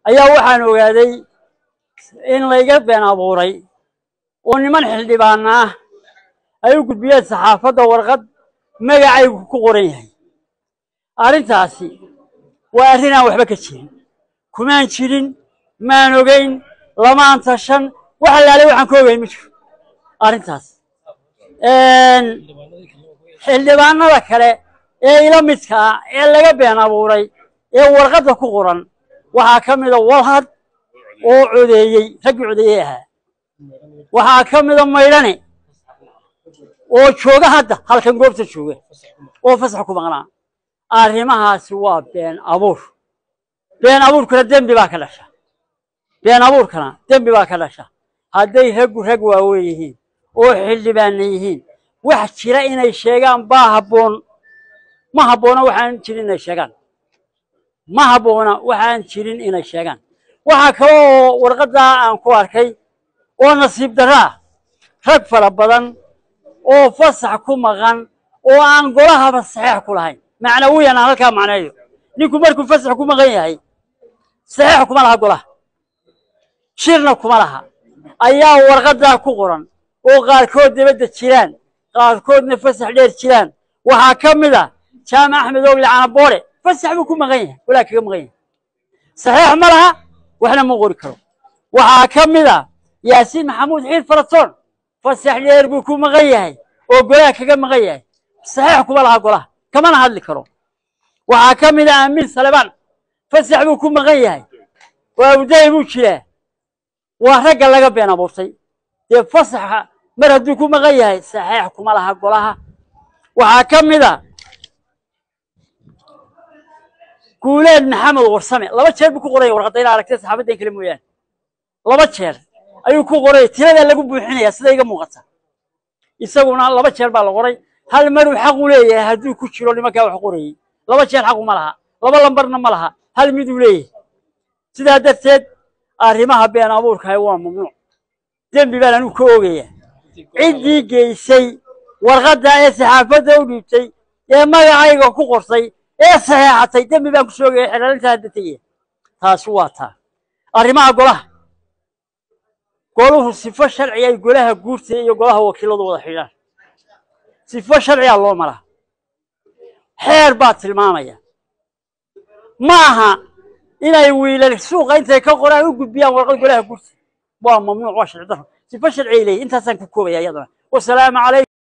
ayaa waxaan ogaaday in layga been abuuray oo niman xildhibaana ah ay u gudbiyeen saxaafadda warqad magacaygu ku qoran yahay arrintaasi waa arrin aan waxba ka jirin kumaan jirin maan ogeyn lamaan tashan wax allaalay waxaan ka ogeyn ma jiro arrintaas xildhibaanada kale ee ila midka ah ee laga been abuuray ee warqadda ku qoran waxaa ka mida walhad oo codeeyey raggii codeeyey ahaa waxaa ka mida maydhane oo jooga hadda halkan goobta jooga oo fasax ku maqnaa arrimahaasi waa been abuur been abuurkana dembi baa ka dhasha been abuurkana dembi baa ka dhasha hadday raggu rag waaweyn yihiin oo xildhibaana yihiin wax jira inay sheegaan baa habboon ma habboona waxaan jirin inay sheegaan ma habboona waxaan jirin inay sheegaan waxaa kale oo warqaddaa aan ku arkay oo nasiib darro ah rag fara badan oo fasax ku maqan oo aan golahaba saxeex ku lahayn macnawiyan aan halkaa macneeyo ninku markuu fasax ku maqan yahay saxeex kuma laha golaha shirna kuma laha ayaa warqaddaa ku qoran oo qaarkood dibadda jiraan qaarkoodna fasax dheer jiraan waxaa ka mid a jaamac axmed ogle canaboore fasax buu ku maqan yahay golaa kaga maqan yahay saxeex ma laha waxna ma qori karo waxaa ka mid a yaasiin maxamuud xiir faratoon fasax dheer buu ku maqan yahay oo golaha kaga maqan yahay saxeex kuma laha golaha kamana hadli karo waxaa ka mid a amiin salebaan fasax buu ku maqan yahay waa uday buu jiraa waa ragga laga been abuurtay dee fasaxa mar hadduu ku maqan yahay saxeex kuma laha golaha waxaa ka mid a guuleed maxamed warsame laba jeer buu ku qoraya warqadda ina aragtay saxaabaddan kale mooyaane laba jeer ayuu ku qoraya tiradaa lagu buuxinaya sida iga muuqata isaguna laba jeer baa la qoray hal maruu xaq u leeyahay hadduu ku jiro nimankaa wax qorayey laba jeer xaqu ma laha laba lambarna ma laha hal miduu leeyahay sidaa darteed arrimaha been abuurkahay waa mamnuuc dembi baan anigu ka oogaya ciddii geysay warqadda ee saxaafadda u dhiibtay ee magacayga ku qortay ee saxeexatay dembi baan ku soogaya xelaalinta hadda tegaya taasi waa taa arrimaha golaha goluhu sifo sharci ay golaha guurta iyo golaha wakiiladu wada xidhaan sifo sharciyaa loo maraa xeer baa tilmaamaya ma aha inay wiilal suuqa intay ka qoraan u gudbiyaan warqad golaha guurta waa mamnuuc waa sharci darro sifo sharci ay leeyihin intaasaan ku koobaya iyadana wasalaamu calaykum